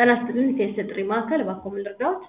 ጤና ይስጥልኝ ከየት ጥሪ ማዕከል እባክዎ ምን ልርዳዎት?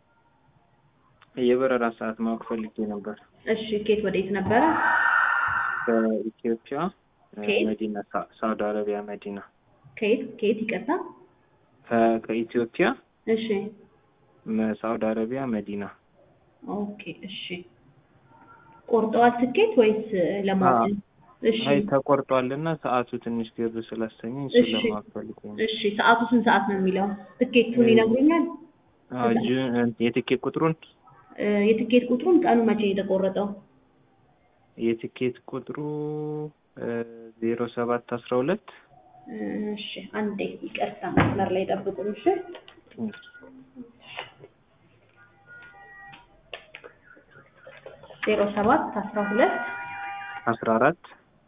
የበረራ ሰዓት ማወቅ ፈልጌ ነበር። እሺ ከየት ወዴት ነበረ? ከኢትዮጵያ ከየት? መዲና ሳ- ሳውዲ አረቢያ መዲና ከየት ከየት ይቅርታ? ከ- ከኢትዮጵያ እሺ መ- ሳውዲ አረቢያ መዲና ኦኬ እሺ ቆርጠዋል ትኬት ወይስ ለማወቅ? አዎ። እሺ አይ ተቆርጧልና ሰዓቱ ትንሽ ግር ስላሰኘኝ እሺ። እሱን ለማወቅ ፈልጌ ነው። እሺ ሰዓቱ ስንት ሰዓት ነው የሚለው? ትኬቱን ይነግሩኛል? አዎ፣ ጁን የትኬት ቁጥሩን እ፣ የትኬት ቁጥሩን ቀኑ መቼ ነው የተቆረጠው? የትኬት ቁጥሩ ዜሮ ሰባት አስራ ሁለት እሺ አንዴ ይቅርታ መስመር ላይ ጠብቁኝ እሺ ዜሮ ሰባት አስራ ሁለት አስራ አራት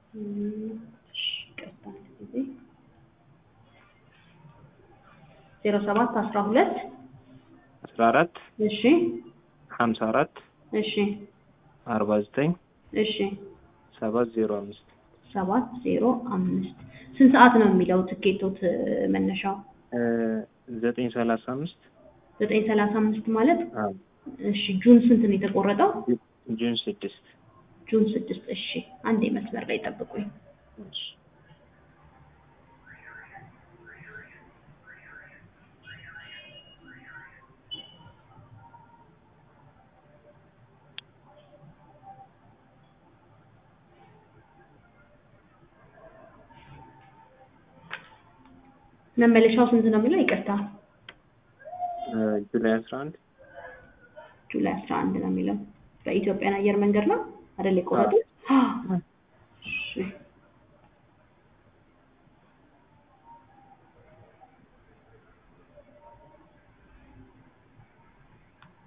ዜሮ ሰባት አስራ ሁለት አስራ አራት እሺ ሀምሳ አራት እሺ አርባ ዘጠኝ እሺ ሰባት ዜሮ አምስት ሰባት ዜሮ አምስት ስንት ሰዓት ነው የሚለው ትኬቶት መነሻው? ዘጠኝ ሰላሳ አምስት ዘጠኝ ሰላሳ አምስት ማለት አዎ፣ እሺ ጁን ስንት ነው የተቆረጠው? ጁን ስድስት ጁን ስድስት እሺ አንዴ መስመር ላይ ጠብቁኝ። እሺ። መመለሻው ስንት ነው የሚለው? ይቅርታ ጁላይ አስራ አንድ ጁላይ አስራ አንድ ነው የሚለው። በኢትዮጵያን አየር መንገድ ነው አይደል የቆረጡት?